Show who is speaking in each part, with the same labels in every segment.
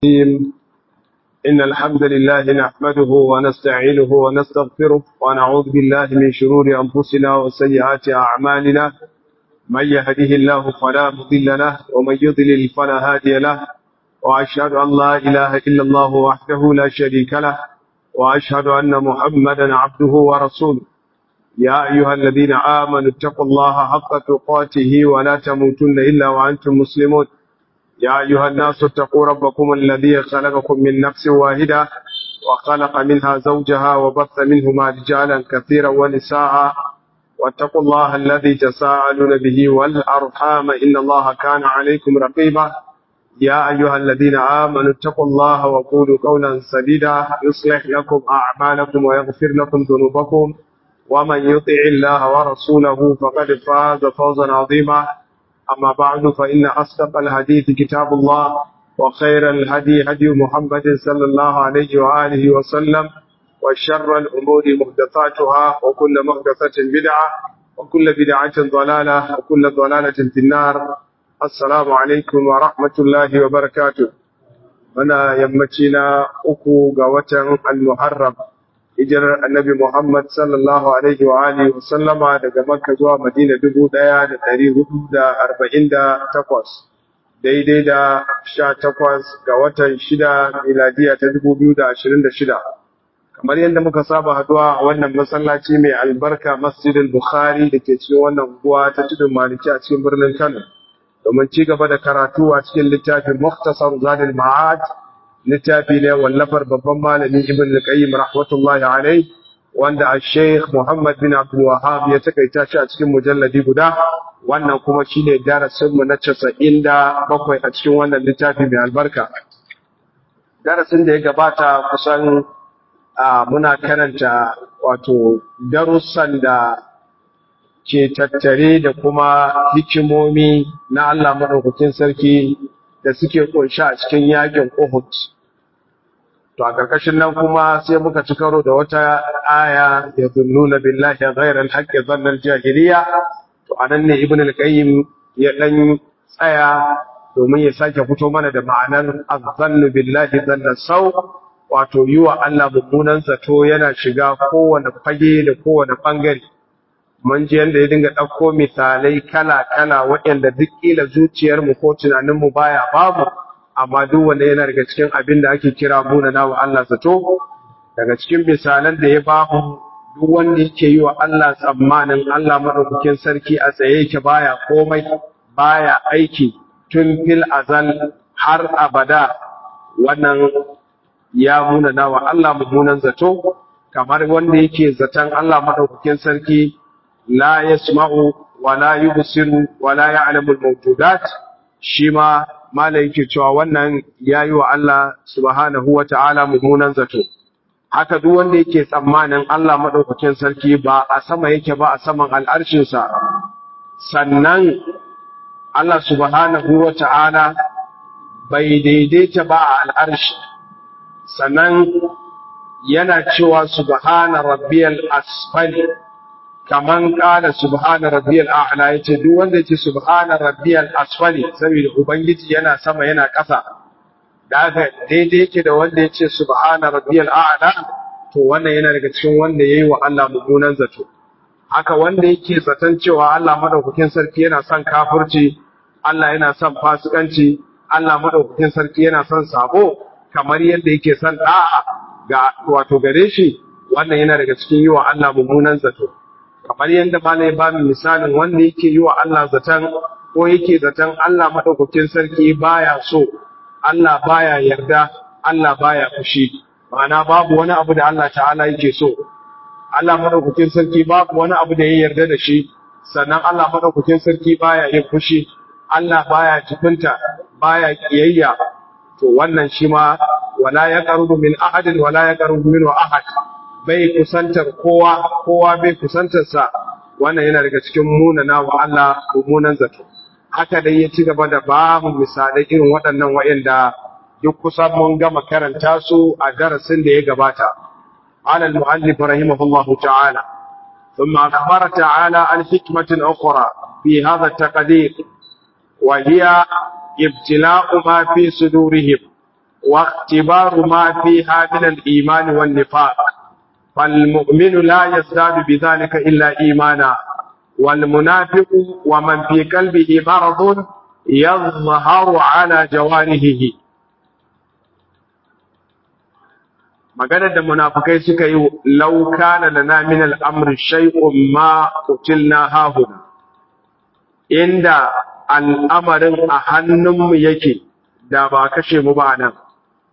Speaker 1: الرحيم إن الحمد لله نحمده ونستعينه ونستغفره ونعوذ بالله من شرور أنفسنا وسيئات أعمالنا من يهده الله فلا مضل له ومن يضلل فلا هادي له وأشهد أن لا إله إلا الله وحده لا شريك له وأشهد أن محمدا عبده ورسوله يا أيها الذين آمنوا اتقوا الله حق تقاته ولا تموتن إلا وأنتم مسلمون يا أيها الناس اتقوا ربكم الذي خلقكم من نفس واحدة وخلق منها زوجها وبث منهما رجالا كثيرا ونساء واتقوا الله الذي تساءلون به والأرحام إن الله كان عليكم رقيبا يا أيها الذين آمنوا اتقوا الله وقولوا قولا سديدا يصلح لكم أعمالكم ويغفر لكم ذنوبكم ومن يطع الله ورسوله فقد فاز فوزا عظيما أما بعد فإن أصدق الحديث كتاب الله وخير الهدي هدي محمد صلى الله عليه وآله وسلم وشر الأمور محدثاتها وكل محدثة بدعة وكل بدعة ضلالة وكل ضلالة في النار السلام عليكم ورحمة الله وبركاته أنا يمتنا أكو قوة المحرم hijirar annabi Muhammad sallallahu Alaihi wa Alihi wasallama daga Makka zuwa Madina dubu ɗaya da ɗari hudu da arba'in da takwas, daidai da sha takwas ga watan shida miladiya ta dubu biyu da ashirin da shida. Kamar yadda muka saba haduwa a wannan masallaci mai albarka Masjidin Bukhari da ke cikin wannan unguwa ta tudun Maliki a cikin birnin Kano, domin ci gaba da karatu a cikin littafin Muktasar Zadil Ma'ad littafi ne wallafar babban malami ibn al-qayyim rahmatullahi alayh wanda al-sheikh Muhammad bin Abdul Wahhab ya takaita shi a cikin mujalladi guda wannan kuma shine darasin mu na 97 a cikin wannan littafi mai albarka darasin da ya gabata kusan muna karanta wato darussan da ke tattare da kuma hikimomi na Allah madaukakin sarki da suke kunshi a cikin yakin Uhud. To a ƙarƙashin nan kuma sai muka ci karo da wata aya ya zunnuna billahi ghairal haqqi dhannal jahiliya. To anan ne Ibn al-Qayyim ya dan tsaya domin ya sake fito mana da ma'anar azzannu billahi dhanna sau wato yi wa Allah mummunan zato yana shiga kowane fage da kowane bangare. mun ji yadda ya dinga ɗauko misalai kala-kala waɗanda duk ƙila zuciyarmu ko tunaninmu baya babu amma duk wanda yana daga cikin abin da ake kira munana wa Allah zato daga cikin misalan da ya babu duk wanda yake yi wa Allah tsammanin Allah maɗaukakin sarki a tsaye yake baya komai baya aiki tun fil azal har abada wannan ya munana wa Allah mummunan zato kamar wanda yake zaton Allah maɗaukakin sarki لا يسمع ولا يبصر ولا يعلم الموجودات شما ما yake cewa wannan yayi wa Allah subhanahu wata'ala mummunan zato haka duk wanda yake tsammanin Allah madaukakin sarki ba a sama yake ba a saman al'arshin sa sannan Allah subhanahu wata'ala bai daidaita ba a al'arshi sannan yana cewa subhana rabbiyal asfali kaman kala subhana rabbiyal a'la yace duk wanda yace subhana rabbiyal asfali saboda ubangiji yana sama yana ƙasa da haka daidai yake da wanda yace subhana rabbiyal a'la to wannan yana daga cikin wanda yayi wa Allah mummunan zato haka wanda yake zaton cewa Allah madaukakin sarki yana son kafirci Allah yana son fasikanci Allah madaukakin sarki yana son sabo kamar yadda yake son da'a ga wato gare shi wannan yana daga cikin yi wa Allah mummunan zato kamar yadda malai ba mu misalin wanda yake yi wa Allah zaton ko yake zaton Allah madaukakin sarki baya so Allah baya yarda Allah baya fushi ma'ana babu wani abu da Allah ta'ala yake so Allah madaukakin sarki babu wani abu da ya yarda da shi sannan Allah madaukakin sarki baya yin fushi Allah baya jibinta baya kiyayya to wannan shi ma wala yaqrubu min ahadin wala yaqrubu minhu ahad bai kusantar kowa kowa bai kusantar sa wannan yana daga cikin munana wa Allah mummunan zato haka dai ya ci gaba da babu misalai irin waɗannan wa'anda duk kusan mun gama karanta su a darasin da ya gabata ala al-muallif rahimahullah ta'ala ثم أخبر تعالى عن حكمة أخرى في هذا التقدير وهي ابتلاء ما في صدورهم wa ikhtibaru ma fiha min al-iman wan nifaq فالمؤمن لا يزداد بذلك إلا إيمانا والمنافق ومن في قلبه مرض يظهر على جوارحه maganar da munafukai suka yi lauka na lana min al'amri shay'un ma kutilna hahuna inda al'amarin a hannunmu yake da ba kashe mu ba nan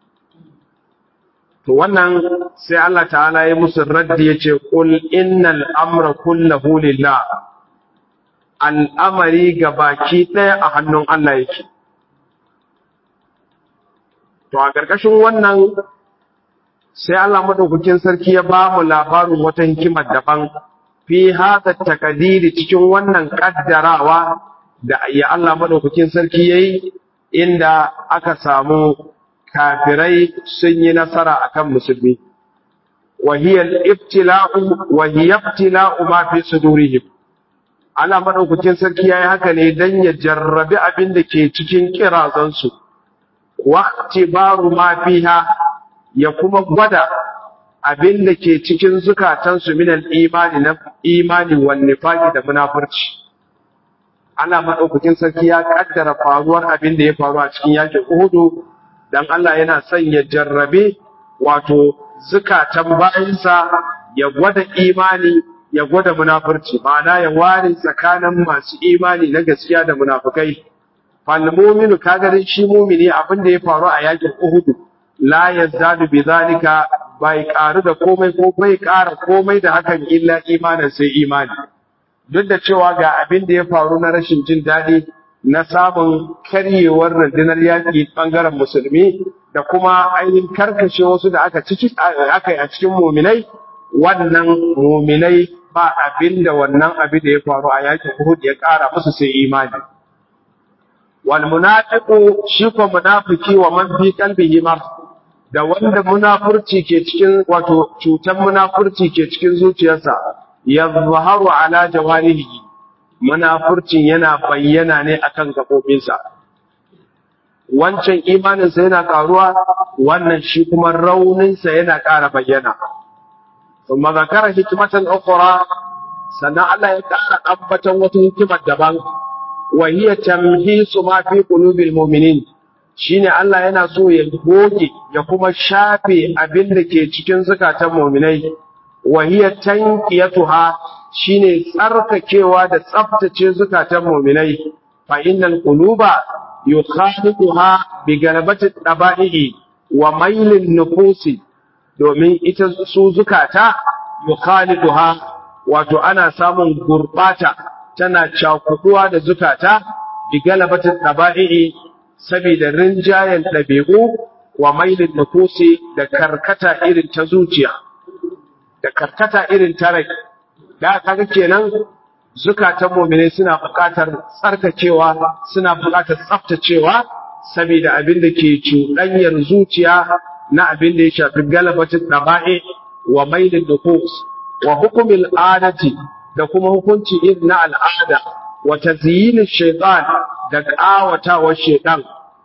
Speaker 1: to wannan sai Allah ta'ala ya musu raddi yace qul innal amra kullahu lillah al'amari baki ɗaya a hannun Allah yake to a ƙarƙashin wannan sai Allah madaukakin sarki ya ba mu labarin wata hikimar daban fi hada takadiri cikin wannan kaddarawa da ya Allah madaukakin sarki yayi inda aka samu kafirai sun yi nasara akan musulmi wa hiya al-ibtila'u wa hiya ibtila'u ma fi sudurihim Allah madaukakin sarki yayi haka ne dan ya jarrabi abin da ke cikin kirazan su wa tibaru ma fiha ya kuma gwada abin da ke cikin zukatan su min al-imani na imani wan nifaqi da munafurci Allah madaukakin sarki ya kaddara faruwar abin da ya faru a cikin yakin Uhud dan Allah yana son ya jarrabe wato zukatan bayansa ya gwada imani ya gwada munafurci ma'ana ya ware tsakanin masu imani na gaskiya da munafukai fal mu'minu kaga dai shi mu'mini abin da ya faru a yakin Uhud la yazdadu bi zalika bai karu da komai ko bai kara komai da hakan illa imanin sai imani duk da cewa ga abin da ya faru na rashin jin daɗi na samun karyewar rundunar yaƙi ɓangaren musulmi da kuma ainihin karkashe wasu da aka ciki aka yi a cikin muminai wannan muminai ba abin da wannan abin da ya faru a yaƙin Uhud ya ƙara musu sai imani wal munafiqu shi ko munafiki wa man fi qalbihi mar da wanda munafurci ke cikin wato cutan munafurci ke cikin zuciyarsa yazharu ala jawarihi munafurcin yana bayyana ne akan gabobinsa wancan imaninsa yana karuwa wannan shi kuma rauninsa yana ƙara bayyana thumma zakara hikmatan ukhra sannan Allah ya ƙara ambatan wata hikimar daban wa hiya tamhisu ma fi qulubil mu'minin shine Allah yana so ya goge ya kuma shafe abin da ke cikin zakatan mu'minai wa hiya tanqiyatuha shine tsarkakewa da tsaftace zukatan mu'minai fa innal quluba yukhaliquha bi galabati taba'ihi wa mailin nufusi domin ita su zukata yukhaliquha wato ana samun gurbata tana cakuduwa da zukata bi galabati taba'ihi saboda rinjayen dabi'u wa mailin nufusi da karkata irin ta zuciya da karkata irin ta rai da kaga kenan zukatan mu'mine suna buƙatar tsarkakewa suna buƙatar tsaftacewa saboda abin da ke cuɗanyar zuciya na abin da ya shafi galabatin daba'i wa mailin nufus wa hukumil adati da kuma hukunci irin na al'ada wa tazyinin shaytan da ƙawatawar shaytan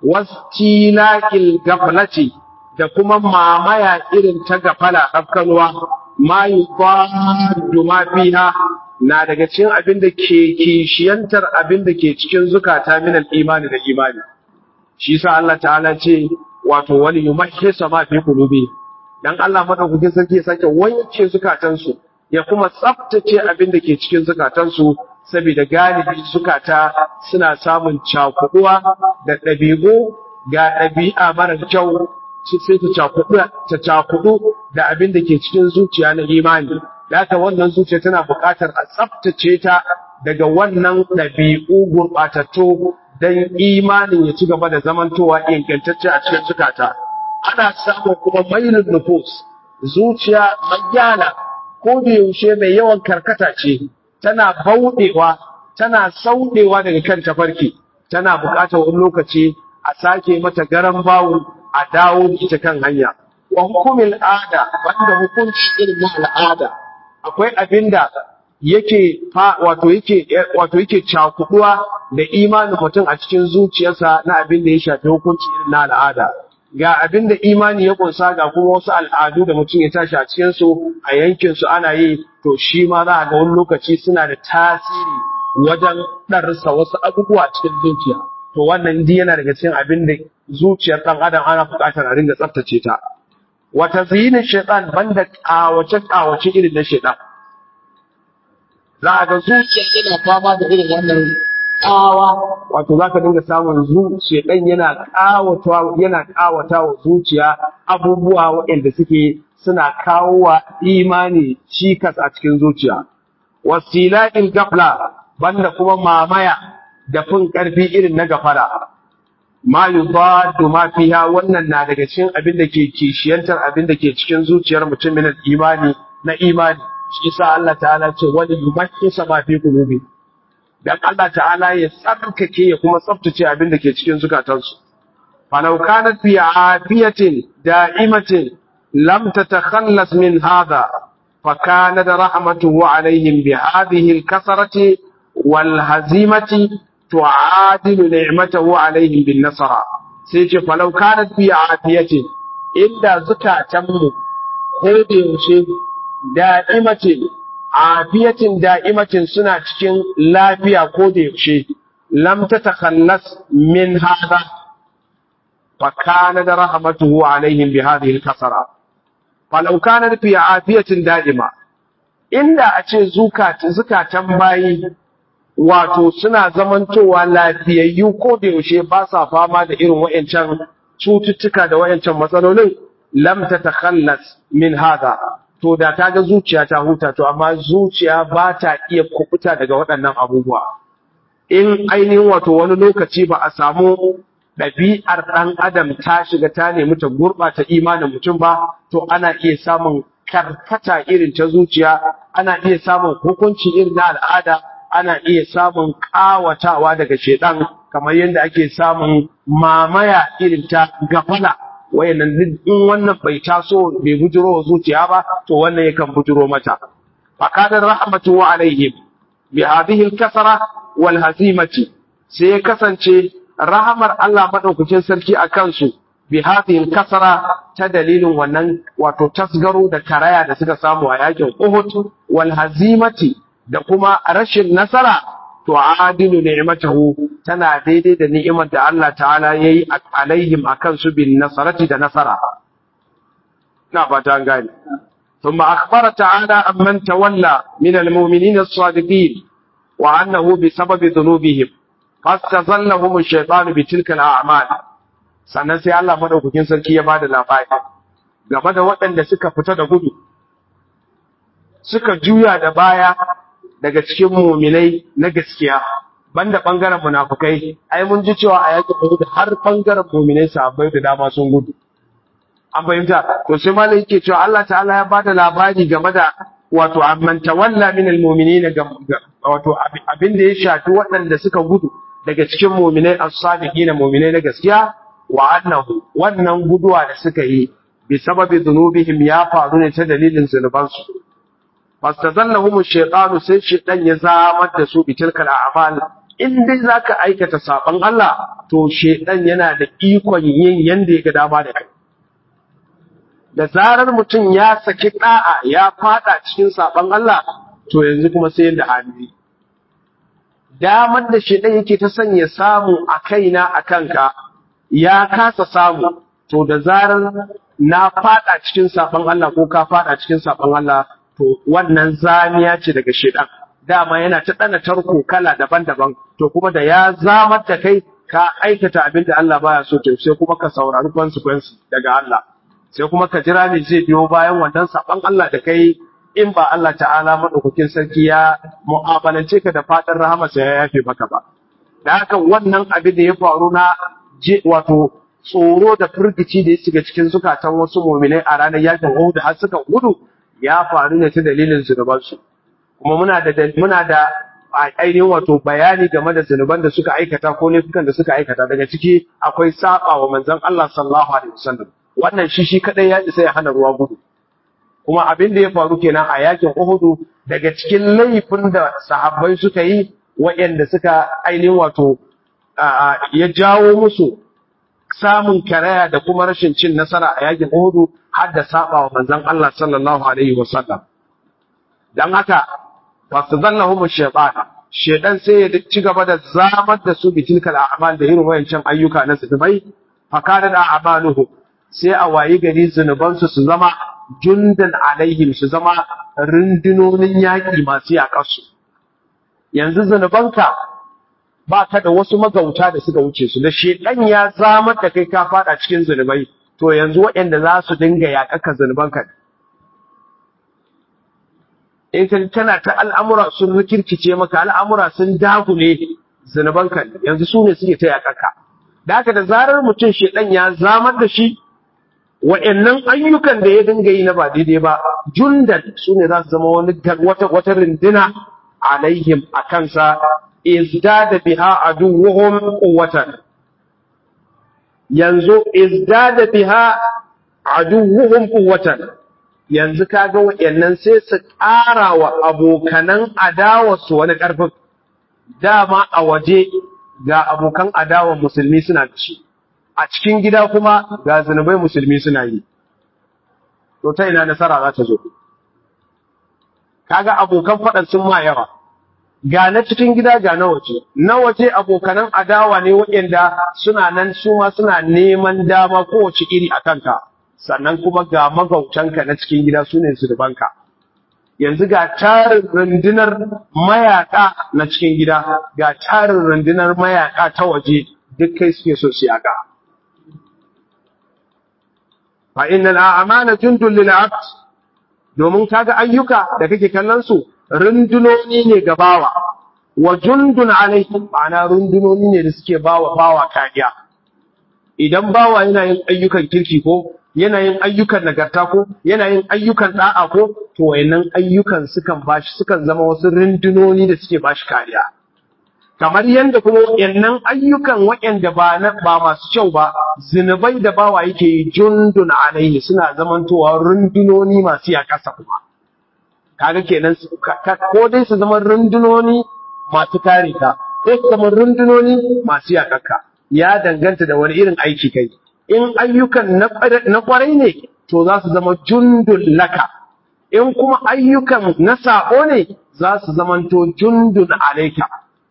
Speaker 1: wastilaqil gaflati da kuma mamaya irin ta gafala rafkanuwa ma yufaddu ma fiha na daga cikin abin da ke kishiyantar abin da ke cikin zukata min al-imani da imani shi yasa Allah ta'ala ce wato wani yumahhisa ma fi qulubi dan Allah madaukakin sarki ya sake wanke zukatan su ya kuma tsaftace abin da ke cikin zukatan su saboda galibi zukata suna samun cakuduwa da ɗabi'u ga ɗabi'a mara kyau sai ta cakudu ta cakudu da abin da ke cikin zuciya na imani da haka wannan zuciya tana buƙatar a tsaftace ta daga wannan ɗabi'u gurɓatattu don imanin ya ci gaba da zamantowa ingantacce a cikin zukata ana samun kuma mailin nufus zuciya magyana ko da yaushe mai yawan karkata ce tana bauɗewa tana sauɗewa daga kan tafarki tana buƙatar wani lokaci a sake mata garan bawu a dawo da ita kan hanya wa hukumin ada wanda hukunci irin na al'ada akwai abinda yake wato yake wato yake cakuduwa da imanin mutum a cikin zuciyarsa na abin da ya shafi hukunci irin na al'ada ga abin da imani ya kunsa ga kuma wasu al'adu da mutum ya tashi a cikin su a yankin su ana yi to shi ma za a ga wani lokaci suna da tasiri wajen ɗarsa wasu abubuwa cikin zuciya to wannan dai yana daga cikin abin da zuciyar ɗan adam ana buƙatar a ringa tsaftace ta wata zinin shaitan banda ƙawace ƙawace irin na shaitan za a ga zuciya yana fama da irin wannan ƙawa wato za ka dinga samun zuciya ɗan yana ƙawata yana ƙawata wa zuciya abubuwa waɗanda suke suna kawo wa imani cikas a cikin zuciya wasila'il gafla banda kuma mamaya da fin ƙarfi irin na gafara ma yudaddu ma fiha wannan na daga cikin abin da ke kishiyantar abin da ke cikin zuciyar mutum min imani na imani shi yasa Allah ta'ala ce wani yumahhisa ma fi qulubi dan Allah ta'ala ya tsarkake ya kuma tsaftace abin da ke cikin zukatansu falau kanat fi afiyatin da'imatin lam tatakhallas min hadha فكانت رحمته عليهم بهذه الكسرة والهزيمة تعادل نعمته عليهم بالنصر سيجي فلو كانت في عافية إلا زكاة تمو هذه شيء دائمة عافية دائمة سنة تكين لا فيها كودي شيء لم تتخلص من هذا فكانت رحمته عليهم بهذه الكسرة falau kana fi afiyatin da'ima inda a ce zukatan bayi wato suna zamantowa lafiyayyu ko da yaushe ba sa fama da irin wayancan cututtuka da wayancan matsalolin lam tatakhallas min hada to da ta ga zuciya ta huta to amma zuciya ba ta iya kubuta daga waɗannan abubuwa in ainihin wato wani lokaci ba a samu ɗabi'ar ɗan adam ta shiga ta nemi ta gurɓata imanin mutum ba, to ana iya samun karkata irin ta zuciya, ana iya samun hukunci irin na al'ada, ana iya samun ƙawatawa daga shaiɗan kamar yadda ake samun mamaya irin ta gafala. Wayannan in wannan bai taso bai bujiro wa zuciya ba, to wannan yakan bujiro mata. Fakadar rahmatu wa alaihim bi hadhihi al-kasara wal hazimati sai ya kasance rahamar Allah maɗaukacin sarki a kansu bi hadhihi kasara ta dalilin wannan wato tasgaro da karaya da suka samu a yakin Uhud wal hazimati da kuma rashin nasara to adilu ni'matahu tana daidai da ni'imar da Allah ta'ala yayi alaihim akan su bin nasarati da nasara ina fata an gane ثم أخبر تعالى عمن تولى من المؤمنين الصادقين وأنه بسبب ذنوبهم fastazallahum ash-shaytanu bi tilka al-a'mal sannan sai Allah madaukakin sarki ya bada labari game da waɗanda suka fita da gudu suka juya da baya daga cikin mu'minai na gaskiya banda bangaren munafikai ai mun ji cewa a yakin Uhud har bangaren mu'minai sahabbai da dama sun gudu an fahimta to sai malai yake cewa Allah ta'ala ya bada labari game da wato amman tawalla min al-mu'minina wato abin da ya shafi waɗanda suka gudu daga cikin muminai as-sadiqin muminai na gaskiya wa annahu wannan guduwa da suka yi bi sababi dhunubihim ya faru ne ta dalilin zunubansu fastazallahum ash-shaytanu sai shaytan ya zamar da su bi tilkal a'mal in dai zaka aikata saban Allah to shaytan yana da ikon yin yanda ya ga dama da kai da zarar mutum ya saki da'a ya fada cikin saban Allah to yanzu kuma sai yanda hali damar da shi ɗan yake ta sanya samu a kaina a kanka ya kasa samu to da zarar na fada cikin saban Allah ko ka fada cikin saban Allah to wannan zamiya ce daga shedan dama yana ta dana tarko kala daban-daban to kuma da ya zamar da kai ka aikata abin da Allah baya so to sai kuma ka saurari consequence daga Allah sai kuma ka jira ne zai biyo bayan wannan saban Allah da kai in ba Allah ta'ala maɗaukakin sarki ya mu'amalance ka da fatan rahamarsa ya yafe maka ba. Da haka wannan abin da ya faru na je wato tsoro da firgici da ya shiga cikin zukatan wasu muminai a ranar yakin Uhud har suka gudu ya faru ne ta dalilin zunubansu. Kuma muna da muna da ainihin wato bayani game da zunuban da suka aikata ko laifukan da suka aikata daga ciki akwai saba wa manzon Allah sallallahu alaihi wasallam. Wannan shi shi kadai ya isa ya hana ruwa gudu. kuma abin da ya faru kenan a yakin Uhudu daga cikin laifin da sahabbai suka yi waɗanda suka ainihin wato ya jawo musu samun karaya da kuma rashin cin nasara a yakin Uhud har da saba wa manzon Allah sallallahu alaihi wasallam dan haka fasdallahum ash-shaytan shaytan sai ya ci gaba da zamar da su bitilkal a'mal da irin wayancan ayyuka na zunubai fakada da a'maluhu sai a wayi gari zunubansu su zama jundan alaihim su zama rundunonin yaƙi masu yaƙarsu yanzu zunubanka ba ka da wasu magauta da suka wuce su da shedan ya zamar da kai ka fada cikin zunubai to yanzu waɗanda za su dinga yaƙaka zunubanka in ka tana ta al'amura sun rikirkice maka al'amura sun dagule zunubanka yanzu su ne suke ta yaƙaka da haka da zarar mutum shedan ya zamar da shi wa'annan ayyukan da ya dinga yi na ba daidai ba jundan su ne za su zama wani wata wata rindina alaihim a kansa izdada biha aduwwuhum quwwatan yanzu izdada biha aduwwuhum quwwatan yanzu kaga wa'annan sai su ƙara wa abokanan adawa su wani ƙarfin dama a waje ga abokan adawa musulmi suna da shi a cikin gida kuma ga zunubai musulmi suna yi to ta ina nasara za ta zo kaga abokan faɗan sun ma yawa ga na cikin gida ga na waje na waje abokanan adawa ne waɗanda suna nan su ma suna neman dama kowace iri a kanka sannan kuma ga magautanka na cikin gida su ne zunubanka yanzu ga tarin rundunar mayaka na cikin gida ga tarin rundunar mayaka ta waje duk kai suke so su yaka fa innal a'mala jundul lil 'abd domin kaga ayyuka da kake kallon su rundunoni ne ga bawa wa jundun alaihi ma'ana rundunoni ne da suke bawa bawa kariya idan bawa yana yin ayyukan kirki ko yana yin ayyukan nagarta ko yana yin ayyukan da'a ko to wayannan ayyukan sukan bashi sukan zama wasu rundunoni da suke bashi kariya kamar yadda kuma wayannan ayyukan wayanda ba na ba masu kyau ba zinubai da bawa yake yi jundun alaihi suna zamantowa rundunoni masu yakasa kuma kaga kenan ko dai su zama rundunoni masu kare ka ko su zama rundunoni masu yakaka ya danganta da wani irin aiki kai in ayyukan na kwarai ne to za su zama jundun laka in kuma ayyukan na sabo ne za su zamanto jundun alaika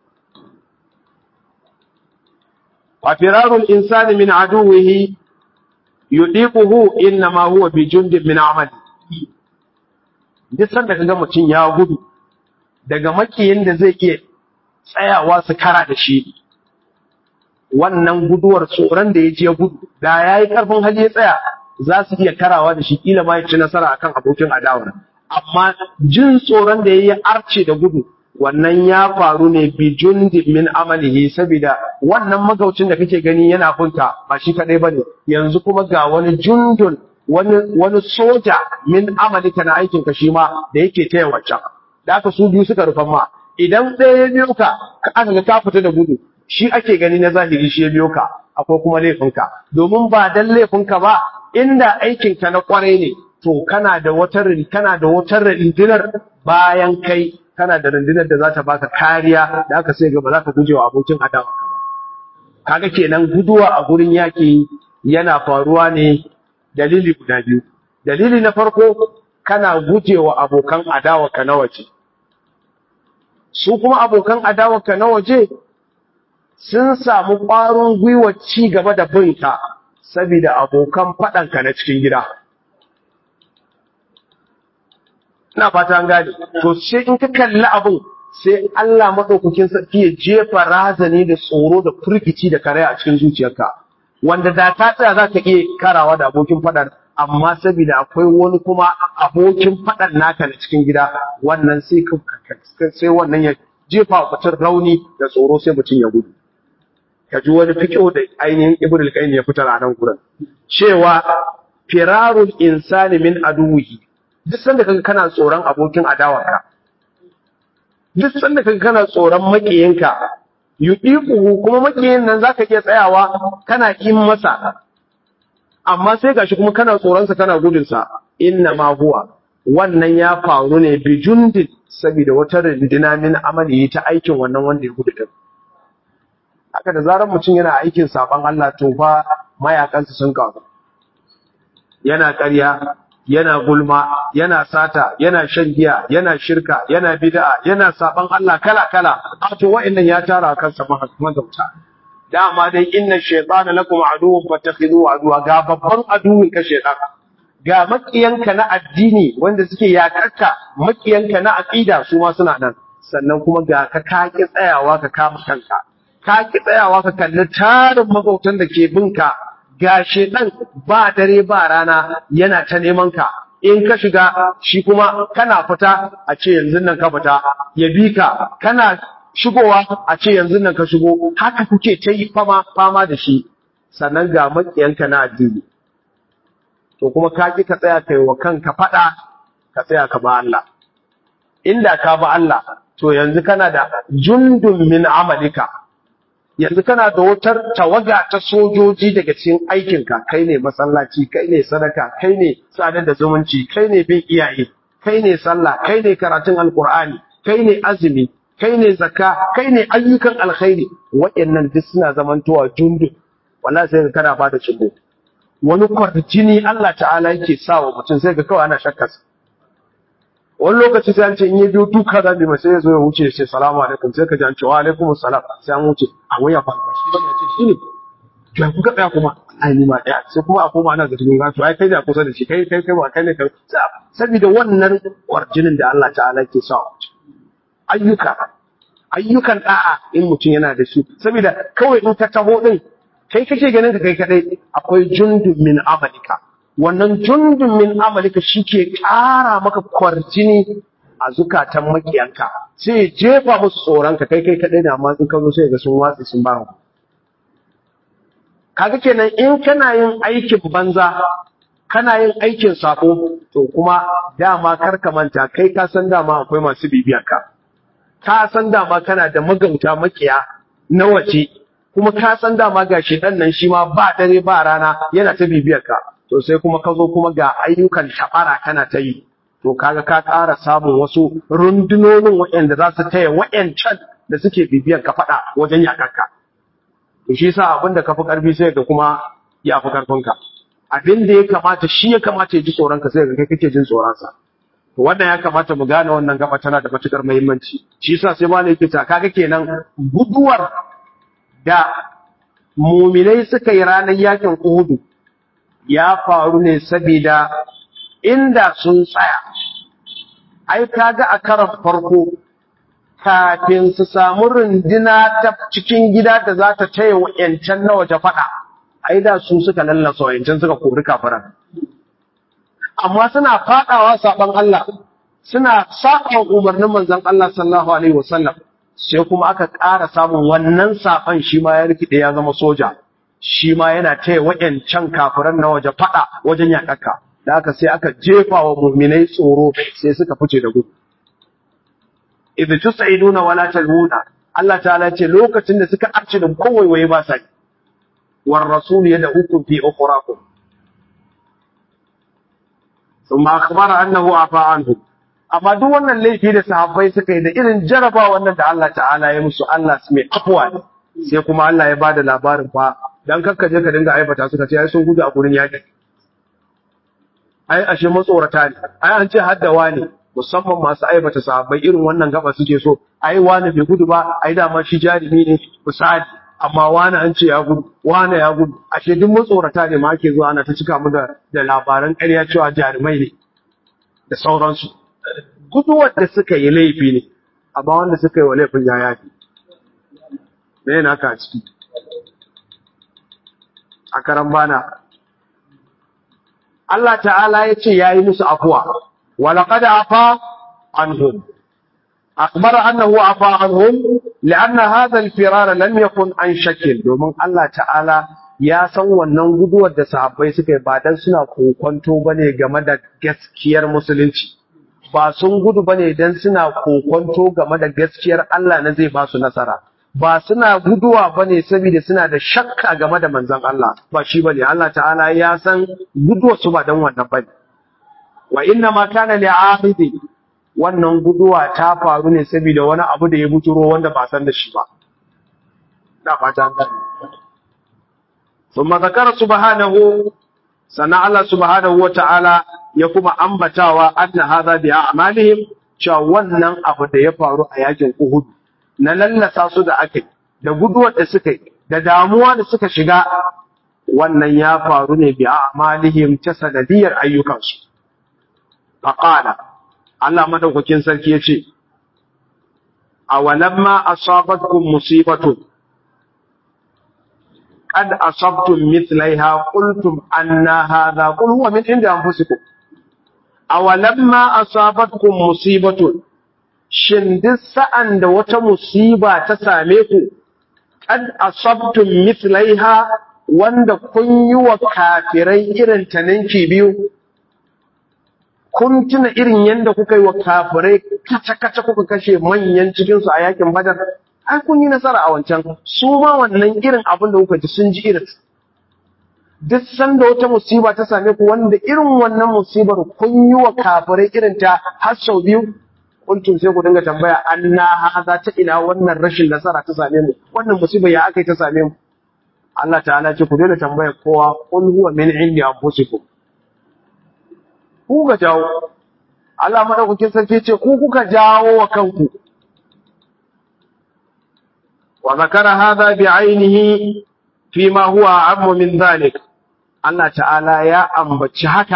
Speaker 1: wa firarul insani min aduwihi yudiquhu innama huwa bi jundin min amali duk sanda kaga mutum ya gudu daga makiyin da zai iya tsayawa su kara da shi wannan guduwar tsoron da ya je gudu da ya yi ƙarfin hali ya tsaya za su iya karawa da shi kila ma ya ci nasara akan abokin adawar amma jin tsoron da ya yi arce da gudu wannan ya faru ne bi jundin min amalihi saboda wannan magaucin da kake gani yana bunta ba shi kadai bane yanzu kuma ga wani jundun wani wani soja min amalika na aikin ka shi ma da yake taya wancan da aka su biyu suka rufan ma idan ɗaya ya biyo ka aka ga ka fita da gudu shi ake gani na zahiri shi ya biyo ka akwai kuma laifinka domin ba dan laifinka ba inda aikinka na kwarai ne to kana da wata kana da wata rundunar bayan kai kana da rundunar da za ta baka kariya da aka sai ga ba za ka guje wa abokin adawa ka ba kaga kenan guduwa a gurin yaki yana faruwa ne dalili guda biyu dalili na farko kana guje wa abokan adawa ka na waje su kuma abokan adawa ka na waje sun samu ƙwarin gwiwa ci gaba da binka saboda abokan faɗanka na cikin gida. Ina fata an gane, to sai in ka kalli abin sai Allah maɗaukakin sarki ya jefa razani da tsoro da firgici da kare a cikin zuciyarka. Wanda da ta tsaya za ka iya karawa da abokin faɗan, amma saboda akwai wani kuma abokin faɗan naka na cikin gida, wannan sai sai wannan ya jefa wa mutum rauni da tsoro sai mutum ya gudu. ka ji wani fiƙo da ainihin ibn al-qayyim ya fitar a nan gurin cewa firarul insani min aduwihi duk sanda kaga kana tsoron abokin adawarka duk sanda kaga kana tsoron makiyinka yudiquhu kuma makiyin nan zaka iya tsayawa kana kin masa amma sai gashi kuma kana tsoron sa kana gudun sa inna ma huwa wannan ya faru ne bi jundin saboda wata rindina min amali ta aikin wannan wanda ya gudu din haka da zarar mutum yana aikin saban Allah to fa mayakansa sun kawo yana ƙarya yana gulma yana sata yana shan giya yana shirka yana bid'a yana saban Allah kala kala a to wa'annan ya tara kansa magauta dama dai inna shaytana lakum aduwwun fattakhidhuhu aduwa ga babban aduwin ka shaytan ga makiyanka na addini wanda suke yakarka makiyanka na aqida su ma suna nan sannan kuma ga ka kaki tsayawa ka kama kanka kaki tsayawa ka kalli tarin magautan da ke binka ga shedan ba dare ba rana yana ta neman ka in ka shiga shi kuma kana fita a ce yanzu nan ka fita ya bi ka kana shigowa a ce yanzu nan ka shigo haka kuke ta yi fama fama da shi sannan ga makiyanka na addini to kuma ka ki ka tsaya kai wa kanka fada ka tsaya ka ba Allah inda ka ba Allah to yanzu kana da jundun min amalika yanzu kana da wutar tawaga ta sojoji daga cikin aikinka kai ne masallaci kai ne sadaka kai ne sadar da zumunci kai ne bin iyaye kai ne sallah kai ne karatun alkur'ani kai ne azumi kai ne zakka kai ne ayyukan alkhairi waɗannan duk suna zamantowa jundu wallahi sai ka kana ba da shigo wani kwarjini Allah ta'ala yake sa wa mutum sai ga kawai ana shakkarsa wani lokaci sai an ce in ya biyo duka za mu sai ya zo ya wuce sai salamu alaikum sai ka ji an ce wa alaikum salam sai an wuce a waya fa shi bane ya ce shi ne to kuka tsaya kuma ai ni ma daya sai kuma a koma ana ga cikin gato ai kai da kusa da shi kai kai kai ba kai ne kai saboda wannan kwarjinin da Allah ta'ala yake sa wa ayyuka ayyukan da'a in mutum yana da shi saboda kawai in ka taho din kai kake ganin ka kai kadai akwai jundun min amalika wannan jundun min amalika shike ƙara maka kwarjini a zukatan makiyanka sai ya jefa musu tsoron ka kai kai kadai da amma in ka zo sai ga sun watsi sun ba kaga kenan in kana yin aikin banza kana yin aikin sako to kuma dama kar ka manta kai ka san dama akwai masu bibiyar ka ka san dama kana da magauta makiya na waje kuma ka san dama ga shedan nan shi ma ba dare ba rana yana ta bibiyar ka to sai kuma ka zo kuma ga ayyukan tabara kana ta yi to kaga ka ƙara samun wasu rundunonin waɗanda za su taya waɗancan da suke bibiyar ka faɗa wajen yakarka to shi yasa abinda ka fi ƙarfi sai ga kuma ya fi ƙarfinka abin da ya kamata shi ya kamata ya ji tsoron ka sai ga kai kake jin tsoron sa to wannan ya kamata mu gane wannan gaba tana da matukar muhimmanci shi yasa sai malai yake ta kaga kenan guduwar da muminai suka yi ranar yakin Uhud ya faru ne saboda inda sun tsaya ai kaga a karan farko kafin su samu rundina ta cikin gida da za ta taya wa'yancan na waje faɗa ai da su suka lallasa wa'yancan suka kori kafiran amma suna faɗawa saɓon Allah suna saɓon umarnin manzon Allah sallallahu alaihi wasallam sai kuma aka ƙara samun wannan saɓon shi ma ya rikide ya zama soja shi ma yana taya wa'yancan kafiran na waje faɗa wajen yaƙaka da haka sai aka jefa wa muminai tsoro sai suka fice da gudu idh tus'iduna wala talmuna Allah ta'ala ce lokacin da suka arce da kowaiwaye ba sa war rasul yad'ukum fi ukhrakum thumma akhbara annahu afa anhu amma duk wannan laifi da sahabbai suka yi da irin jaraba wannan da Allah ta'ala ya musu Allah su mai afwa ne sai kuma Allah ya bada labarin fa dan kakka je ka dinga aibata suka ce ai sun gudu a gurin yaki ai ashe matsorata ne ai an ce haddawa ne musamman masu aibata sahabbai irin wannan gaba suke so ai wani bai gudu ba ai dama shi jarumi ne misali amma wani an ce ya gudu wani ya gudu ashe duk matsorata ne ma ake zuwa ana ta cika mu da da labaran ƙarya cewa jarumai ne da sauransu guduwar da suka yi laifi ne amma wanda suka yi wa laifin ya yafi me yana ka ciki a karan bana Allah ta'ala ya ce ya yi musu afuwa ولقد عفا عنهم أخبر أنه عفا عنهم لأن هذا الفرار لم يكن عن شكل domin Allah ta'ala ya san wannan guduwar da sahabbai suka yi ba dan suna kokonto bane game da gaskiyar musulunci ba sun gudu bane dan suna kokonto game da gaskiyar Allah na zai ba su nasara ba suna guduwa bane saboda suna da shakka game da manzon Allah ba shi bane Allah ta'ala ya san guduwar su ba dan wannan bane wa inna ma kana li'ahidi wannan guduwa ta faru ne saboda wani abu da ya buturo wanda ba san da shi ba da fata gani thumma zakara subhanahu sana Allah subhanahu wata'ala ya kuma ambatawa anna hadha bi a'malihim cewa wannan abu da ya faru a yakin Uhud na lallasa su da aka da guduwar da suka yi da damuwa da suka shiga wannan ya faru ne bi a'malihim ta sanadiyar ayyukansu faqala Allah madaukakin sarki yace awalamma asabatkum musibatun qad asabtum mithlaiha qultum anna hadha qul huwa min indi anfusikum awalamma asabatkum musibatun shin duk sa'an da wata musiba ta same ku qad asabtum mithlaiha wanda kun yi wa kafirai irin ta ninki biyu kun tuna irin yadda kuka yi wa kafirai kaca-kaca kuka kashe manyan cikinsu a yakin badar ai kun yi nasara a wancan su ma wannan irin abin da kuka ji sun ji irin duk sanda wata musiba ta same ku wanda irin wannan musibar kun yi wa kafirai irin ta har sau biyu kuntum sai ku dinga tambaya anna haza ta ina wannan rashin nasara ta same mu wannan musiba ya aka yi ta same mu Allah ta'ala ce ku daina tambaya kowa qul huwa min indi anfusikum ku ga jawo Allah madaukakin sarki ce ku kuka jawo wa kanku wa zakara hadha bi ainihi fi ma huwa ammu min dhalik Allah ta'ala ya ambaci haka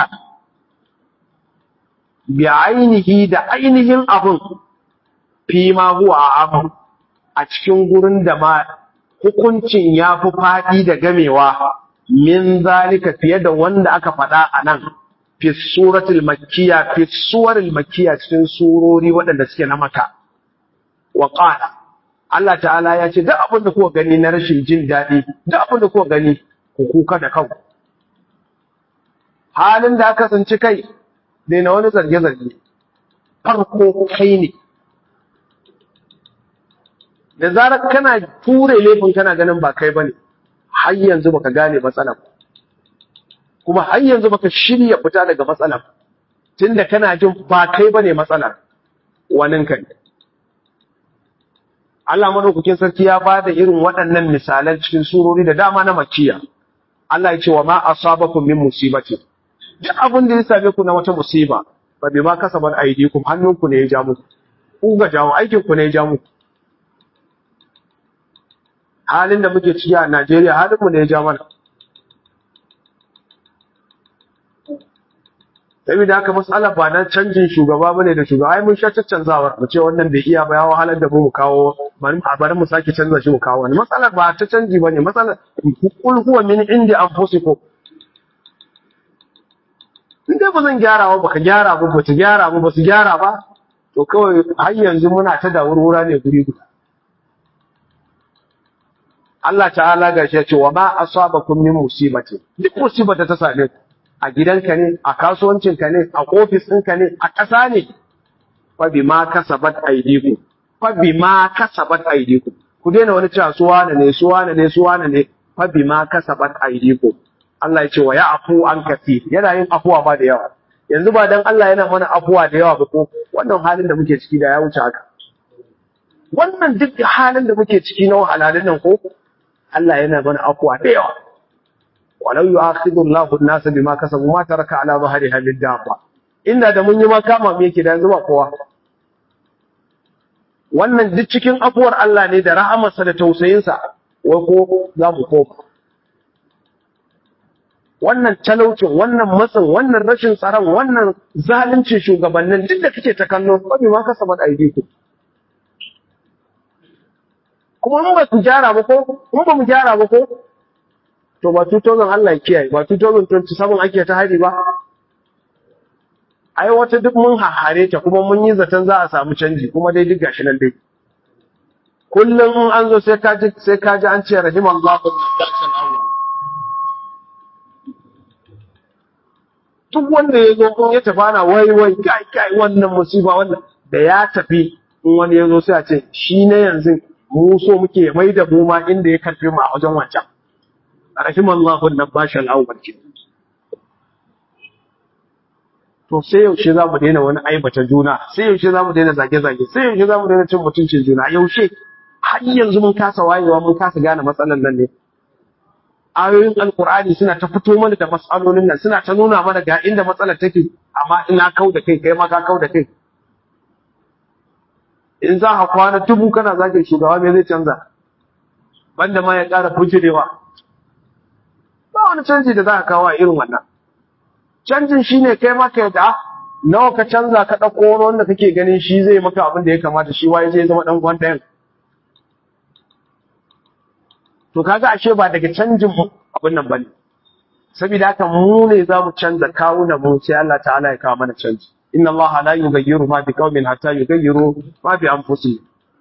Speaker 1: bi ainihi da ainihin abun fi ma huwa ammu a cikin gurin da ma hukuncin ya fi faɗi da gamewa min zalika fiye da wanda aka faɗa a nan fi suratul makkiya fi suwaril makkiya cikin surori waɗanda suke na maka wa qala Allah ta'ala ya ce duk abin da kuka gani na rashin jin daɗi duk abin da kuka gani ku kuka da kanku halin da aka tsinci kai dai na wani zarge-zarge farko kai ne da zarar kana ture laifin kana ganin ba kai bane har yanzu baka gane matsalar kuma har yanzu baka shirya fita daga matsalar tunda kana jin ba kai bane matsalar wanin kai Allah madaukakin sarki ya bada irin waɗannan misalan cikin surori da dama na makiya Allah ya ce wa ma asabakum min musibati duk abin da ya same ku na wata musiba fa bima kasabat aydikum hannunku ne ya ja muku ku ga jawo aikin ku ne ya ja muku halin da muke ciki a Najeriya halin mu ne ya ja mana saboda haka mas'ala ba na canjin shugaba bane da shugaba ai mun sha caccanzawar mu ce wannan bai iya ba ya wahalar da mu mu kawo bari bari mu sake canza shi mu kawo wani matsalar ba ta canji bane matsalar kul huwa min indi anfusikum in dai ba zan gyara ba baka gyara ba ba ta gyara ba ba su gyara ba to kawai har yanzu muna ta da wurwura ne guri guda Allah ta'ala ga shi ya ce wa ma asabakum min musibati duk musibar da ta same ku a gidanka ne a kasuwancinka ne a ofis ɗinka ne a ƙasa ne fa bima kasabat aydikum fa bima kasabat aydikum ku daina wani cewa su wane ne su wane ne su wane ne fa bima kasabat aydikum Allah ya ce wa ya'fu an kafi yana yin afuwa ba da yawa yanzu ba dan Allah yana mana afuwa da yawa ba ko wannan halin da muke ciki da ya wuce haka wannan duk halin da muke ciki na wahalalun nan ko Allah yana mana afuwa da yawa walau yu'akhidhu Allahu an-nasa bima kasabu ma taraka ala dhahriha min dabba inda da mun yi makama me yake da yanzu ba kowa wannan duk cikin afuwar Allah ne da rahamarsa da tausayinsa wai ko za mu koma wannan talaucin wannan matsin wannan rashin tsaron wannan zaluncin shugabannin duk da kake ta kallo ba bi ma kasabat aidiku kuma in ba ku gyara ba ko in ba mu gyara ba ko to ba 2000 Allah ya kiyaye ba 2027 ake ta hari ba ai wata duk mun hahare ta kuma mun yi zaton za a samu canji kuma dai duk gashi nan dai kullum in an zo sai ka ji sai ka ji an ce rahimallahu al-nadasal awwal duk wanda ya zo in ya tafi ana wai wai kai kai wannan musiba wannan da ya tafi in wani ya zo sai a ce shi ne yanzu mu so muke mai da mu ma inda ya karfe mu a wajen wancan rahimallahu nabashal awwal ke to sai yaushe za mu daina wani aibata juna sai yaushe za mu daina zage-zage sai yaushe za mu daina cin mutuncin juna yaushe har yanzu mun kasa wayewa mun kasa gane matsalar nan ne ayoyin alkur'ani suna ta fito mana da matsalolin nan suna ta nuna mana ga inda matsalar take amma ina kau da kai kai ma ka kau da kai in za ka kwana dubu kana zagin shugaba me zai canza banda ma ya ƙara fujirewa ba wani canji da za ka kawo a irin wannan canjin shine kai ma ka yadda nawa ka canza ka ɗauko wani wanda kake ganin shi zai maka abin da ya kamata shi waye zai zama ɗan gwan ɗayan to kaga ashe ba daga canjin abin nan bane saboda haka mu ne za mu canza kawunan mu sai Allah ta'ala ya kawo mana canji inna Allah la yughayyiru ma biqaumin hatta yughayyiru ma bi anfusihim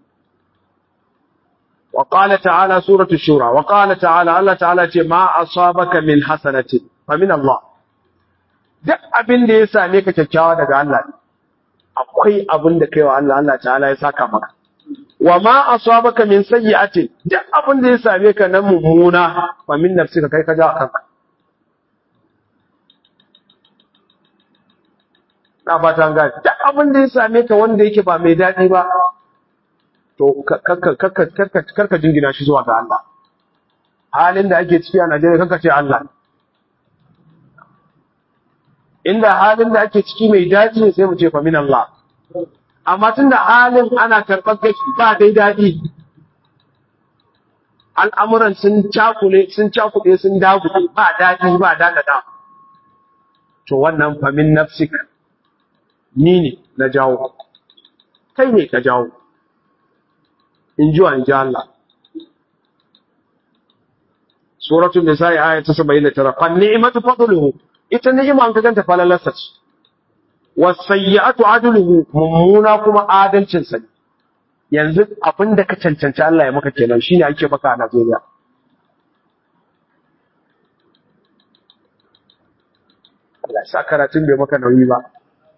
Speaker 1: wa qala ta'ala suratu shura wa qala ta'ala Allah ta'ala ce ma asabaka min hasanatin fa min Allah duk abin da ya same ka kyakkyawa daga Allah akwai abin da kai wa Allah Allah ta'ala ya saka maka wa ma asabaka min sayyi'atin duk abin da ya same ka na mummuna fa min nafsika kai ka ja kanka na fata ga duk abin da ya same ka wanda yake ba mai daɗi ba to karka jingina shi zuwa ga Allah halin da ake ciki a Najeriya kanka ce Allah inda halin da ake ciki mai daɗi ne sai mu ce fa min Allah amma tunda halin ana karɓar gashi ba dai daɗi al'amuran sun cakule sun cakuɗe sun dagule ba daɗi ba daɗaɗa to wannan fa min nafsika ni ne na jawo kai ne ka jawo in ji wa in ji Allah suratul nisa'i aya ta 79 fa ni'matu fadluhu ita ni'ima an ka ganta falalarsa ce wasayyi'atu adluhu mummuna kuma adalcin sa ne yanzu abin da ka cancanci Allah ya maka kenan shine ake maka a Najeriya Allah ya sa karatun bai maka nauyi ba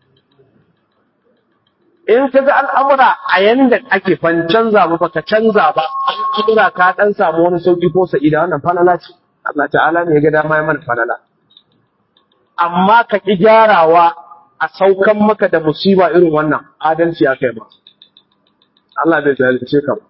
Speaker 1: in ka ga al'amura a yanda ake fan canza ba baka canza ba al'amura ka dan samu wani sauki ko sa'ida wannan falala ce Allah ta'ala ne ya ga dama ya mana falala amma ka ki gyarawa a saukan maka da musiba irin wannan adalci ya kai ba Allah bai zalunce ka ba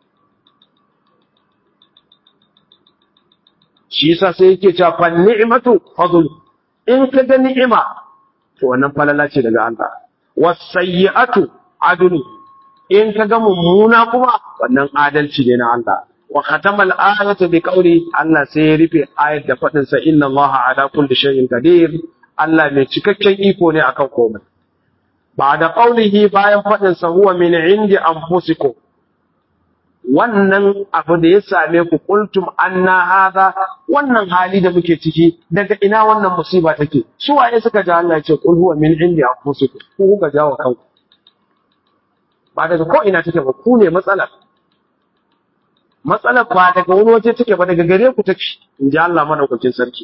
Speaker 1: shi yasa sai yake cewa fa ni'matu fadl in ka ga ni'ima to wannan falala ce daga Allah wasayyi'atu adlu in ka ga mummuna kuma wannan adalci ne na Allah wa khatama al-ayata bi qawli Allah sai ya rufe ayat da fadin sa inna Allah ala kulli shay'in qadir Allah mai cikakken iko ne akan komai ba da qaulihi bayan fadin sa huwa min indi anfusikum wannan abu da ya same ku qultum anna hadha wannan hali da muke ciki daga ina wannan musiba take su waye suka ja Allah ya ce qul huwa min indi anfusikum ku kuka jawo kanku ba daga ko ina take ba ku ne matsalar matsalar ba daga wani waje take ba daga gare ku take in ji Allah madaukakin sarki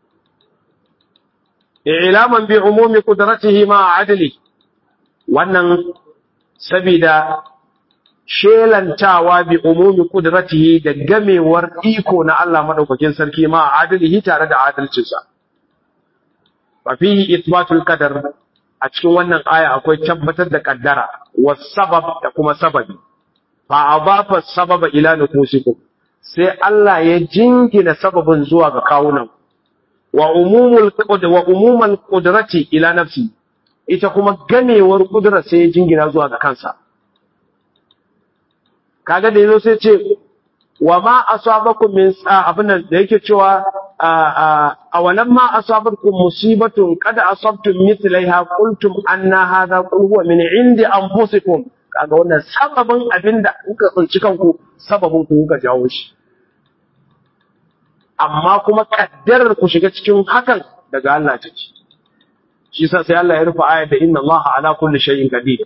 Speaker 1: ilaman bi umumi qudratihi ma adli wannan sabida shelantawa bi umumi qudratihi da gamewar iko na Allah madaukakin sarki ma adlihi tare da adalcinsa fa fihi ithbatul qadar a cikin wannan aya akwai tabbatar da kaddara was sabab da kuma sababi fa adafa sababa ila nufusikum sai Allah ya jingina sababin zuwa ga kawunan wa umumul qud wa umumul qudrati ila nafsi ita kuma gamewar kudura sai ya jingina zuwa ga kansa kaga da yazo sai ce wa ma asabakum min abin da yake cewa a walan ma asabakum musibatun qad asabtum mithlaiha qultum anna hadha qul huwa min indi anfusikum kaga wannan sababin abinda kuka tsinci kanku sababin ku kuka jawo shi amma kuma kaddarar ku shiga cikin hakan daga Allah take shi yasa sai Allah ya rufe ayat da inna Allah ala kulli shay'in qadir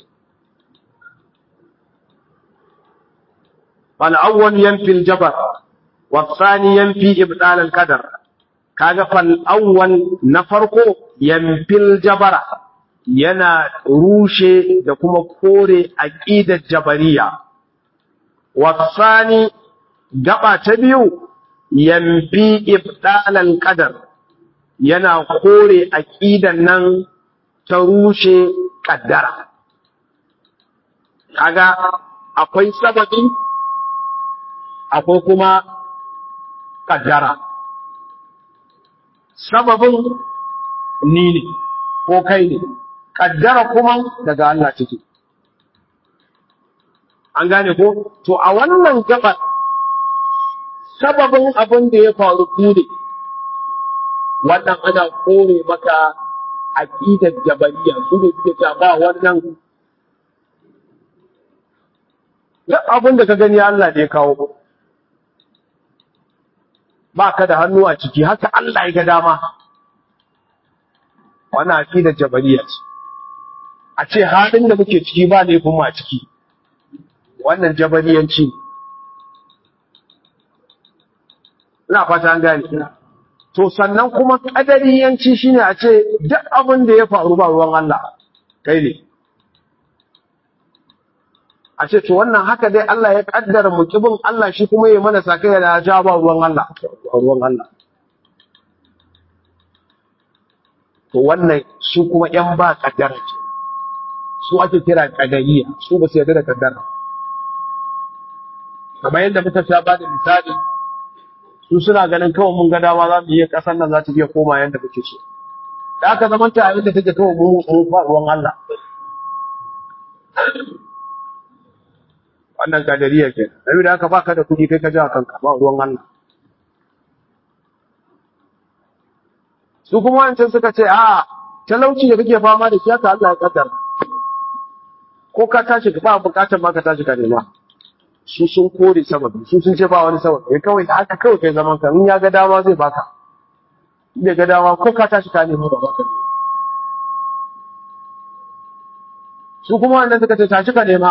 Speaker 1: fal awwal yanfi al jabar wa thani yanfi ibdal al qadar kaga fal awwal na farko yanfi al jabara yana rushe da kuma kore aqidar jabariya wa thani gaba ta biyu yanfi ibdalal qadar yana kore aqidan nan ta rushe kaddara kaga akwai sababi akwai kuma kaddara sababin ni ne ko kai ne kaddara kuma daga Allah take an gane ko to a wannan gabar sababin abin da ya faru ku ne wannan ana kore maka aqidar jabariya su ne suke cewa ba wannan duk abin da ka gani Allah ne ya kawo ba ka da hannu a ciki haka Allah ya ga dama wannan aqidar jabariya ce a ce halin da muke ciki ba laifin mu a ciki wannan jabariyanci ne ina fata an gane to sannan kuma kadariyanci shine a ce duk abin da ya faru ba ruwan Allah kai ne a ce to wannan haka dai Allah ya kaddara mu kibin Allah shi kuma ya mana sakai da ja ba ruwan Allah ruwan Allah to wannan su kuma yan ba kaddara ce su ake kira kadariya su ba su yarda da kaddara kamar yadda muka sha ba da misali su suna ganin kawai mun ga dama za mu iya ƙasar nan za ta iya koma yadda muke so da aka zama ta abin da take kawai mu mu ba ruwan Allah wannan kadariya ke nabi da aka baka da kuɗi kai ka ji a kanka ba ruwan Allah su kuma wancan suka ce a talauci da kake fama da shi haka Allah ya kaddara ko ka tashi ba bukatar ma ka tashi ka nema su sun kore sababi su sun ce ba wani sababi ya kawai haka kawai kai zaman ka in ya ga dama zai baka in bai ga dama ko ka tashi ka nemo ba baka ne su kuma wannan suka ce tashi ka nema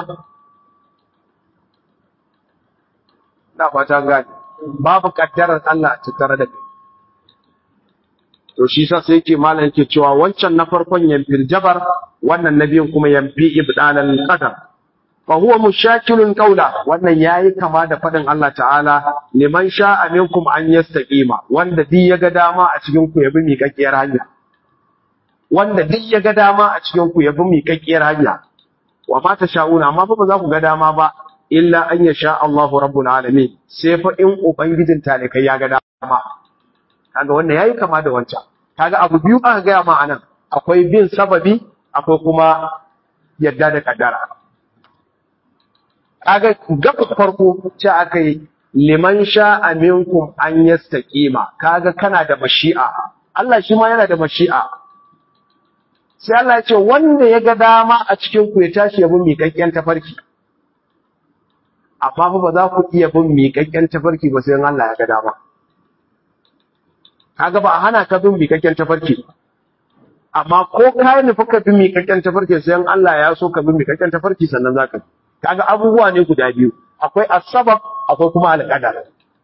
Speaker 1: na fata gani babu kaddarar Allah a tattare da kai to shi sa sai yake malam yake cewa wancan na farkon yamfil jabar wannan na biyun kuma yamfi ibdalal qadar فهو مشاكل قولا wannan yayi kama da fadin Allah ta'ala liman sha'a minkum an yastaqima wanda duk yaga dama a cikin ku yabi miƙaƙƙiyar hanya wanda duk yaga dama a cikin ku yabi miƙaƙƙiyar hanya wa ma sha'una amma fa ba za ku ga dama ba illa an yasha Allahu rabbul alamin sai fa in ubangijin talikai ya ga dama kaga wannan yayi kama da wancan kaga abu biyu aka ga ma anan akwai bin sababi akwai kuma yadda da kaddara kaga gaba farko ce aka yi liman sha'a minkum an yastaqima kaga kana da mashi'a Allah shi ma yana da mashi'a sai Allah ya ce wanda ya ga dama a cikin ku ya tashi ya bin miƙaƙƙen tafarki amma fa ba za ku iya bin miƙaƙƙen tafarki ba sai Allah ya ga dama kaga ba a hana ka bin miƙaƙƙen tafarki amma ko ka nufi ka bin miƙaƙƙen tafarki sai Allah ya so ka bin miƙaƙƙen tafarki sannan za ka bi kaga abubuwa ne guda biyu akwai asbab akwai kuma alqadar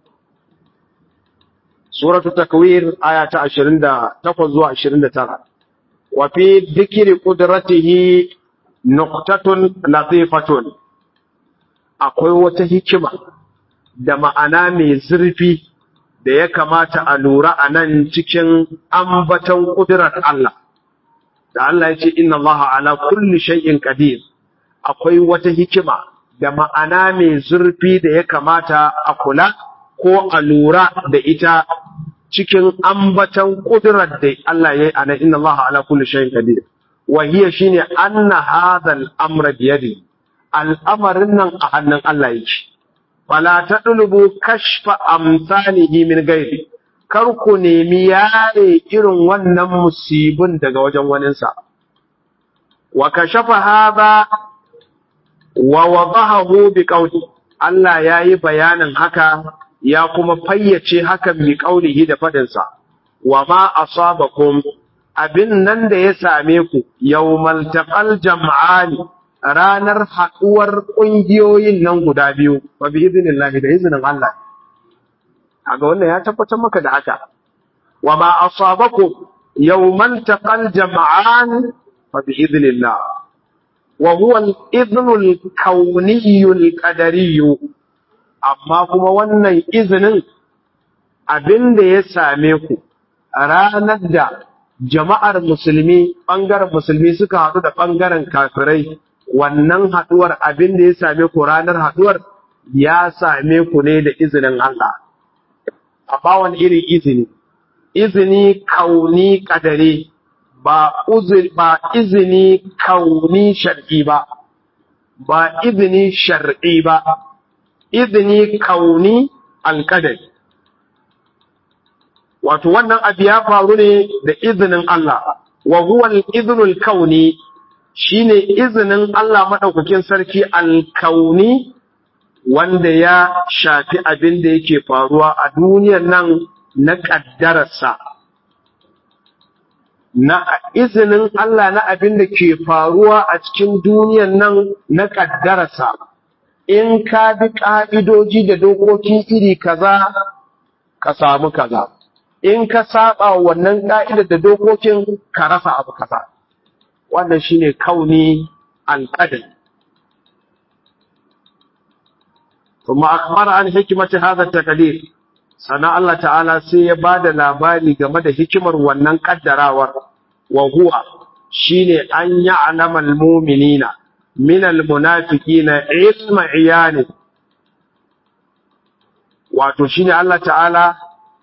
Speaker 1: suratu takwir aya ta 28 zuwa 29 wa fi dhikri qudratihi nuqtatun latifatun akwai wata hikima da ma'ana mai zurfi da ya kamata a lura a nan cikin ambaton ƙudurar Allah da Allah ya ce inna Allah ala kulli shay'in qadir akwai wata hikima da ma'ana mai zurfi da ya kamata a kula ko a lura da ita cikin ambatan kudurar da Allah ya yi a nan inna Allah ala kulli shay'in qadir wa hiya shine anna hadha al-amra bi yadi al'amarin nan a hannun Allah yake fala tadlubu kashfa amsalihi min ghairi kar ku nemi yare irin wannan musibin daga wajen waninsa wa kashafa hadha wa wadahahu bi qawli Allah yayi bayanin haka ya kuma fayyace hakan bi qawlihi da fadin sa wa ma asabakum abin nan da ya same ku yawmal taqal jam'ani ranar haduwar kungiyoyin nan guda biyu wa bi idnillahi da izinin Allah kaga wannan ya tabbatar maka da haka wa ma asabakum yawmal taqal jam'an fa bi idnillah وهو الإذن الكوني القدري amma kuma wannan izinin abin da ya same ku ranar da jama'ar musulmi ɓangaren musulmi suka haɗu da ɓangaren kafirai wannan haɗuwar abin da ya same ku ranar haɗuwar ya same ku ne da izinin Allah amma wani irin izini izini kauni kadare ba ba izini kauni shar'i ba ba izini shar'i ba izini kauni alƙadari wato wannan abu ya faru ne da izinin Allah wa huwa al-idhnul kauni shine izinin Allah madaukakin sarki al-kauni wanda ya shafi abin da yake faruwa a duniyar nan na kaddararsa na izinin Allah na abin da ke faruwa a cikin duniyar nan na kaddararsa in ka bi ka'idoji da dokoki iri kaza ka samu kaza in ka saba wannan ka'idar da dokokin ka rasa abu kaza wannan shine kauni alqadar kuma akbar an hikimati hadha taqdir sana Allah ta'ala sai ya bada labari game da hikimar wannan kaddarawar wa huwa shine an ya'lama almu'minina min almunafiqina ilma iyani wato shine Allah ta'ala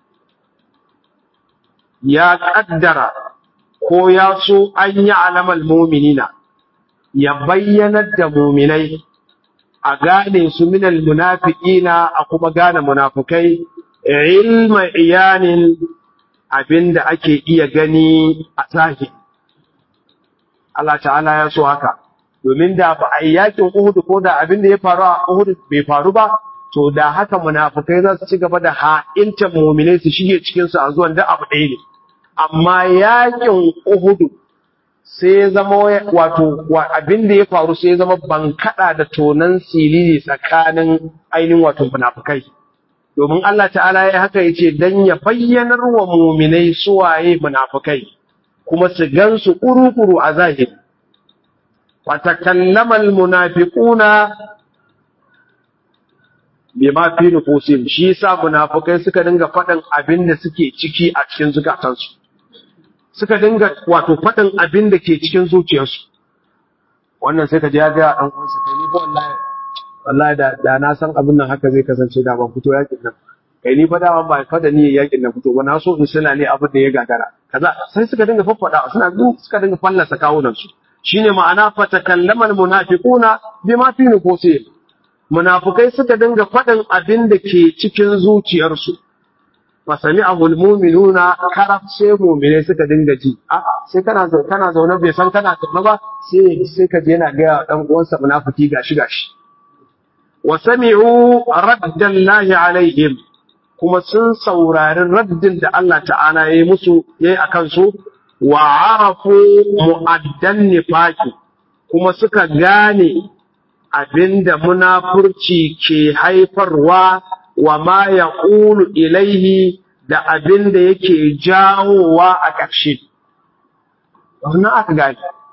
Speaker 1: ya kaddara ko ya so an yi alamal muminina ya bayyanar da muminai a gane su minal munafiqina a kuma gane munafukai ilma iyanin abinda ake iya gani a zahiri Allah ta'ala ya so haka domin da ba a yi yakin Uhud ko da abinda ya faru a Uhud bai faru ba to da haka munafukai za su ci gaba da ha'inta muminai su shige cikin su a zuwan da abu ɗaya ne amma yakin Uhudu sai ya zama wato abin da ya faru sai ya zama bankada da tonan silili tsakanin ainihin wato munafukai domin Allah ta'ala ya haka yace dan ya bayyanar wa mu'minai suwaye munafukai kuma su gansu kuru-kuru a zahiri wa takallama almunafiquna bima fi nufusihim shi yasa munafukai suka dinga faɗin abin da suke ciki a cikin zukatansu suka dinga wato faɗin abin da ke cikin zuciyarsu wannan sai ka ji ya ga ɗan uwansa kai ni fa wallahi wallahi da da na san abin nan haka zai kasance da ban fito yakin nan kai ni fa da ba fa da ni yakin nan fito ba na so in suna ne abin da ya gagara kaza sai suka dinga faffada suna suka dinga fallasa kawunan su shine ma'ana fa takallama almunafiquna bima fi nufusihim munafukai suka dinga faɗin abin da ke cikin zuciyarsu fasami ahul muminuna karaf sai mumine suka dinga ji a sai kana zaune kana zaune bai san kana zaune ba sai sai ka je yana ga dan uwansa munafiki gashi gashi wa sami'u raddallahi alaihim kuma sun saurari raddin da Allah ta'ala yayi musu yayi akan su wa arafu mu'addan nifaqi kuma suka gane abinda munafurci ke haifarwa wa ma ya ƙulu ilaihi da abin da yake jawowa a ƙarshe. Wannan aka gani.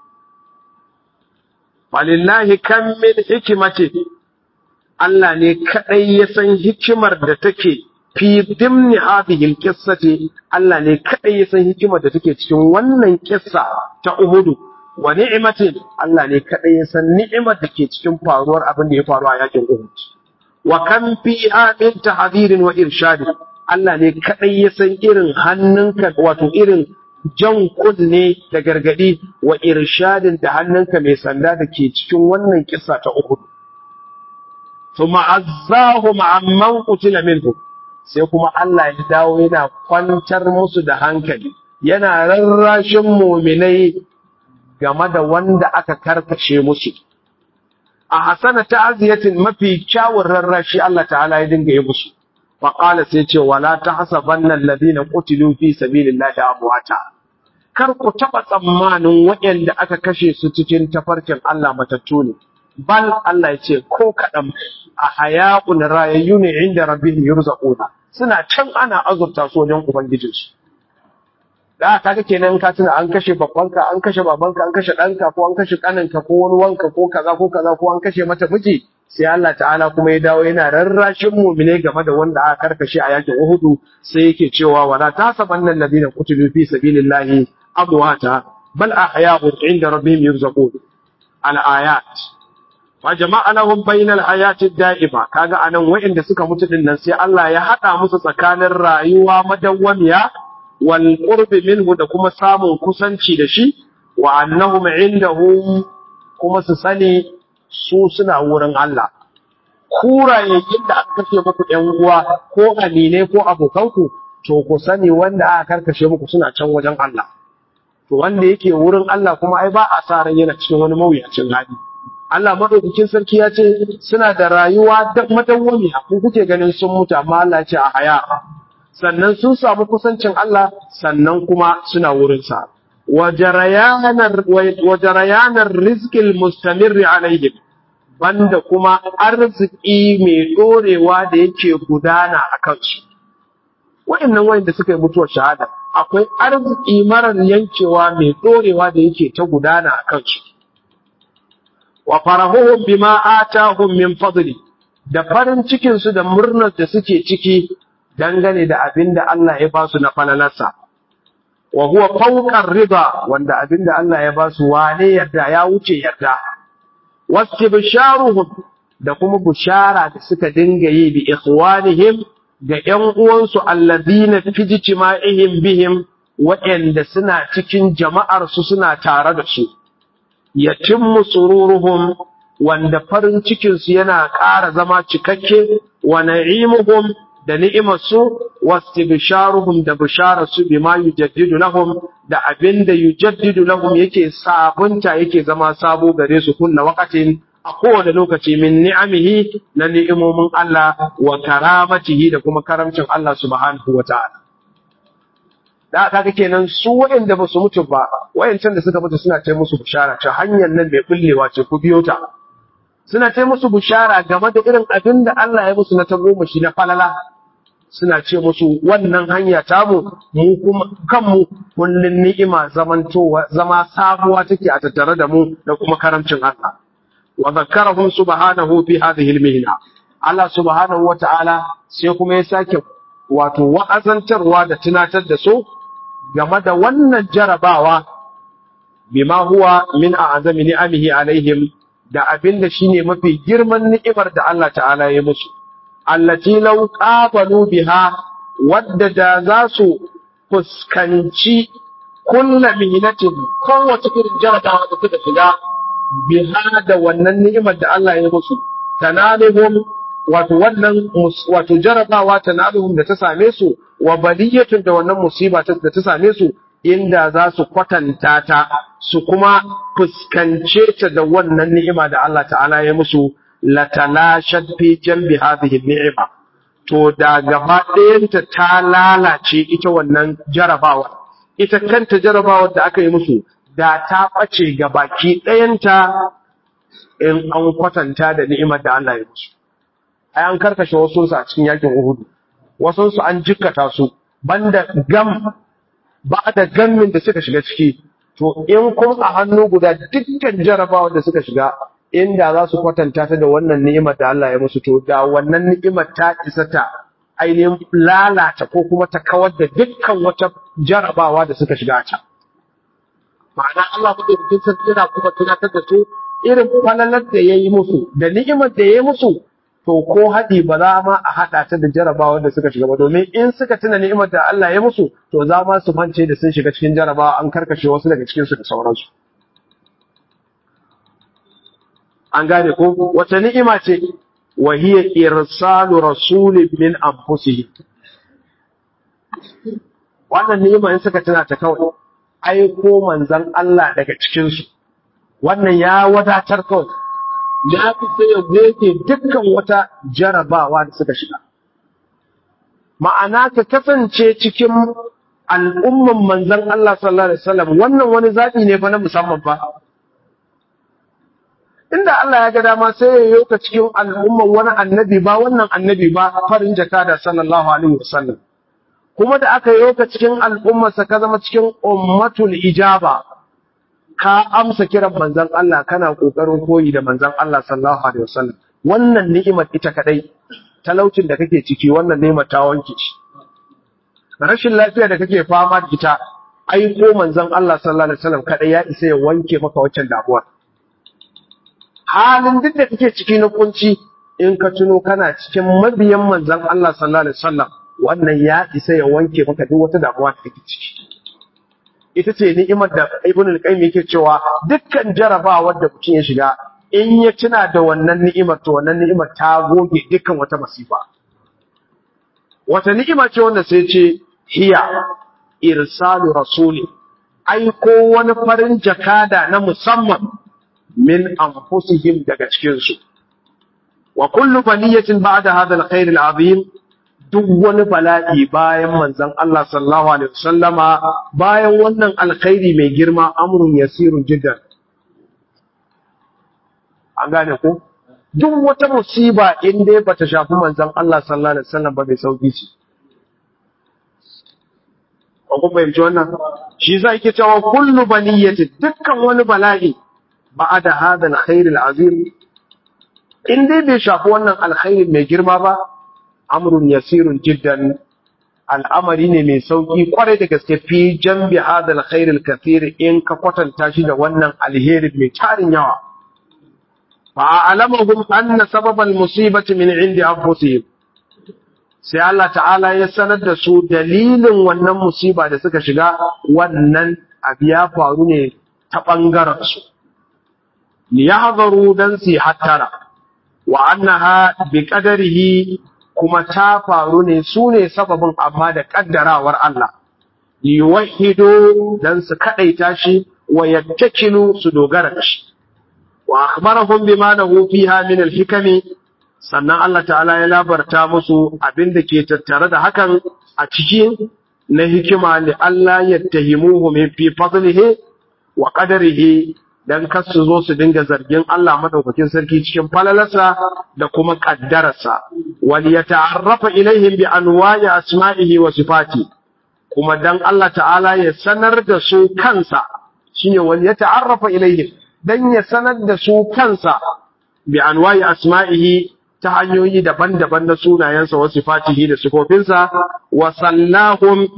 Speaker 1: Walillahi kan min hikimati Allah ne kaɗai ya san hikimar da take fi dimni hadihil qissati Allah ne kaɗai ya san hikimar da take cikin wannan kissa ta Uhudu wa ni'matin Allah ne kaɗai ya san ni'imar da ke cikin faruwar abin da ya faru a yakin Uhud. wa kan fiha min tahdhirin wa irshad Allah ne kadai ya san irin hannunka wato irin jan kunne da gargadi wa irshadin da hannunka mai sanda da ke cikin wannan kissa ta Uhud thumma azzahum amman qutila minhum sai kuma Allah ya dawo yana kwantar musu da hankali yana rarrashin muminai game da wanda aka karkashe musu a hasana ta'aziyatin mafi kyawun rarrashi Allah ta'ala ya dinga yi musu fa qala sai ce wala tahsabanna alladhina qutilu fi sabilillahi amwata kar ku taba tsammanin waɗanda aka kashe su cikin tafarkin Allah matattu ne bal Allah ya ce ko kaɗan a haya'un rayayyu ne inda rabbihim yurzaquna suna can ana azurta su wajen ubangijinsu da kaga kenan ka tuna an kashe babbanka an kashe babanka an kashe ɗanka ko an kashe ƙaninka ko wani wanka ko kaza ko kaza ko an kashe mata miji sai Allah ta'ala kuma ya dawo yana rarrashin mu'mine game da wanda aka karkashe a yakin Uhudu sai yake cewa wala tasabanna alladhina qutilu fi sabilillahi amwata bal ahya'un 'inda rabbihim yurzaqun al-ayat wa jama'a lahum bainal hayati da'ima kaga anan wa'inda suka mutu din nan sai Allah ya hada musu tsakanin rayuwa madawwamiya wal qurbi minhu da kuma samun kusanci da shi wa annahum indahu kuma su sani su suna wurin Allah kurayen da aka kashe muku ƴan uwa ko amine ko abokanku to ku sani wanda aka karkashe muku suna can wajen Allah to wanda yake wurin Allah kuma ai ba a sa ran yana cikin wani mawuyacin hali Allah madaukakin sarki ya ce suna da rayuwa da madawwami a kun kuke ganin sun mutu amma Allah ya ce a haya sannan sun samu kusancin Allah sannan kuma suna wurin sa wa jarayanar wa jarayanar rizqil mustamirri alaihim banda kuma arziki mai dorewa da yake gudana a kansu wa'annan wanda suka yi mutuwar shahada akwai arziki marar yankewa mai dorewa da yake ta gudana a kansu wa farahuhum bima atahum min fadli da farin cikin su da murnar da suke ciki dangane da abinda Allah ya ba su na falalarsa wa huwa fawqa rida wanda abinda Allah ya ba su wane yadda ya wuce yadda wastibsharuhum da kuma bushara da suka dinga yi bi ikhwanihim ga ƴan uwansu alladhina fi ijtima'ihim bihim waɗanda suna cikin jama'ar su suna tare da su yatimmu sururuhum wanda farin cikin su yana ƙara zama cikakke wa na'imuhum da ni'imar su wastibsharuhum da bishara su bima yujaddidu lahum da abinda yujaddidu lahum yake sabunta yake zama sabo gare su kullu waqatin a kowane lokaci min ni'amihi na ni'imomin Allah wa karamatihi da kuma karamcin Allah subhanahu wa ta'ala. Da kaga kenan su waɗanda ba su mutu ba, wayancan da suka mutu suna ce musu bishara ta hanyar nan mai bullewa ce ku biyo ta. Suna ce musu bishara game da irin abin da Allah ya musu na tagomashi na falala. Suna ce musu wannan hanya tamu mu kuma kanmu kullun ni'ima zamantowa zama sabuwa take a tattare da mu da kuma karamcin Allah. وذكرهم سبحانه في هذه المهنة Allah subhanahu wa ta'ala sai kuma ya sake wato wa'azantarwa da tunatar da su game da wannan jarabawa bima huwa min a'azami ni'amihi alaihim da abin da shine mafi girman ni'imar da Allah ta'ala ya musu allati law qabalu biha wadda da za su fuskanci kullu mihnatin kowace irin jarabawa da suka shiga biha da wannan ni'imar da Allah ya musu tanaluhum wato wannan wato jarabawa tanaluhum da ta same su wa baliyatun da wannan musiba da ta same su inda za su kwatanta ta su kuma fuskance ta da wannan ni'ima da Allah ta'ala ya musu latalashat fi jambi hadhihi ni'ima to da gaba ɗayanta ta lalace ita wannan jarabawar ita kanta jarabawar da aka yi musu da ta ɓace ga baki ɗayanta in an kwatanta da ni'imar da Allah ya musu. Ai an karkashe wasu a cikin yakin Uhudu, wasu su an jikkata su, banda gam ba da gammin da suka shiga ciki, to in kun a hannu guda dukkan jarabawa da suka shiga, inda za su kwatanta ta da wannan ni'imar da Allah ya musu, to da wannan ni'imar ta isa ta ainihin lalata ko kuma ta kawar da dukkan wata jarabawa da suka shiga a can. ma'ana Allah madaukakin sarki yana kuma tunatar da su irin falalar da ya yi musu da ni'imar da ya yi musu to ko haɗi ba za ma a haɗa ta da jarabawar da suka shiga ba domin in suka tuna ni'imar da Allah ya musu to za ma su mance da sun shiga cikin jarabawa an karkashe wasu daga cikinsu da sauransu an gane ko wata ni'ima ce wa hiya irsalu rasulin min anfusihim wannan ni'ima in suka tuna ta kawai aiko manzan Allah daga cikinsu, wannan ya wadatar kawai, ya fi sai ya goge dukkan wata jarabawa da suka shiga. Ma'ana ka kasance cikin al'umman manzan Allah sallallahu Alaihi wasallam wannan wani zaɓi ne fa na musamman fa. Inda Allah ya ga dama sai ya yoka cikin al'umman wani annabi ba wannan annabi ba farin jaka da sallallahu Alaihi wasallam. kuma da aka yi ka cikin al'ummarsa ka zama cikin ummatul ijaba ka amsa kiran manzan Allah kana ƙoƙarin koyi da manzan Allah sallallahu alaihi wasallam wannan ni'imar ita kadai talaucin da kake ciki wannan ni'imar ta wanke shi rashin lafiya da kake fama da ita aiko manzan Allah sallallahu alaihi wasallam kadai ya isa ya wanke maka waccan damuwar halin duk da kake ciki na kunci in ka tuno kana cikin mabiyan manzan Allah sallallahu alaihi wasallam wannan ya isa ya wanke maka duk wata damuwa da kake ciki ita ce ni'imar da ibn al-qayyim yake cewa dukkan jarabawar da mutum ya shiga in ya tuna da wannan ni'imar to wannan ni'imar ta goge dukkan wata masifa wata ni'ima ce wanda sai ce hiya irsalu rasuli aiko wani farin jakada na musamman min anfusihim daga cikin su wa kullu baliyatin ba'da hadha al-khair al-azim duk wani bala'i bayan manzon Allah sallallahu alaihi wasallama bayan wannan alkhairi mai girma amrun yasirun jiddan an gane ko duk wata musiba in dai bata shafi manzon Allah sallallahu alaihi wasallam ba bai sauki ce ko kun fahimci wannan shi yasa yake cewa kullu baliyati dukkan wani bala'i ba'da hadha alkhair alazim in dai bai shafi wannan alkhairi mai girma ba amrun yasirun jiddan al'amari ne mai sauki kwarai da gaske fi jambi hadha alkhair alkathir in ka kwatanta shi da wannan alheri mai tarin yawa فأعلمهم أن سبب المصيبة من عند أنفسهم sai Allah ta'ala ya sanar da su dalilin wannan musiba da suka shiga wannan abu ya faru ne ta ɓangaren su li yahzaru dan su hattara wa annaha bi qadarihi kuma ta faru ne su ne sababin amma da kaddarawar Allah li yuwahhidu dan su kadaita shi wa yattakilu su dogara da shi wa akhbarahum bima lahu fiha min al-hikami sannan Allah ta'ala ya labarta musu abin da ke tattare da hakan a cikin na hikima li Allah yattahimuhu min fi fadlihi wa qadarihi dan kar su zo su dinga zargin Allah madaukakin sarki cikin falalarsa da kuma kaddararsa wal yata'arrafa ilaihim bi anwa'i asma'ihi wa sifati kuma dan Allah ta'ala ya sanar da su kansa shine wal yata'arrafa ilaihim dan ya sanar da su kansa bi anwa'i asma'ihi ta hanyoyi daban-daban na sunayensa wa sifatihi da sifofinsa wa sallahum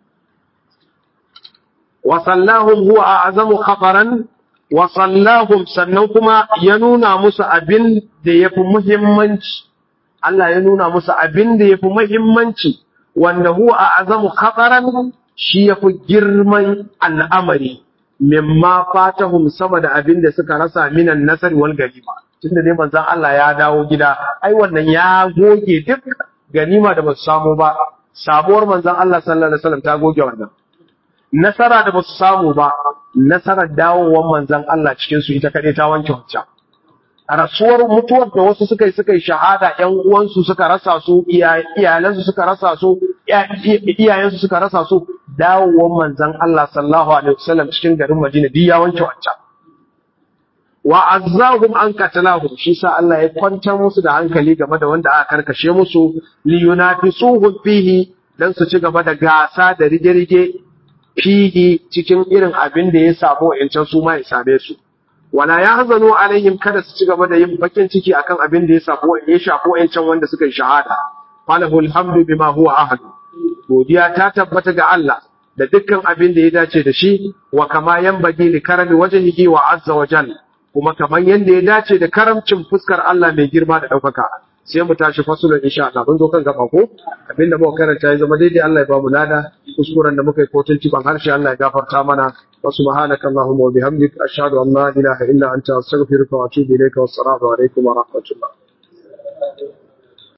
Speaker 1: wa sallahum huwa a'zamu khabaran wa sallahum sannan kuma ya nuna musu abin da yafi muhimmanci Allah ya nuna musu abin da yafi muhimmanci wanda huwa a'zamu khabaran shi yafi girman al'amari mimma fatahum sama da abin da suka rasa minan nasari wal ganima tunda dai manzon Allah ya dawo gida ai wannan ya goge duk ganima da basu samu ba sabuwar manzon Allah sallallahu alaihi wasallam ta goge wannan nasara da basu samu ba nasarar dawowar manzon Allah cikin su ita kade ta wanke wancan rasuwar mutuwar da wasu suka yi suka yi shahada ƴan uwansu suka rasa su iyalansu suka rasa su iyayensu suka rasa su dawowar manzon Allah sallallahu alaihi wasallam cikin garin Madina duk ya wanke wancan wa azzahum an qatalahum shi sa Allah ya kwantar musu da hankali game da wanda aka karkashe musu li yunafisuhum fihi dan su ci gaba da gasa da rige-rige fihi cikin irin abin da ya samu wa'ancan su ma ya same su wala yahzanu alaihim kada su ci gaba da yin bakin ciki akan abin da ya samu ya shafi wa'ancan wanda suka yi shahada falahu alhamdu bima huwa ahlu godiya ta tabbata ga Allah da dukkan abin da ya dace da shi wa kama yanbaghi li karami wajhihi wa azza wa jalla kuma kamar yadda ya dace da karamcin fuskar Allah mai girma da ɗaukaka sai mu tashi fasulun insha Allah mun zo kan gaba ko abinda muka karanta ya zama daidai Allah ya ba mu lada kuskuren da muka yi kotun ciban harshe Allah ya gafarta mana wa subhanaka allahumma wa bihamdik ashhadu an la ilaha illa anta astaghfiruka wa atubu ilayka wassalamu alaikum wa rahmatullah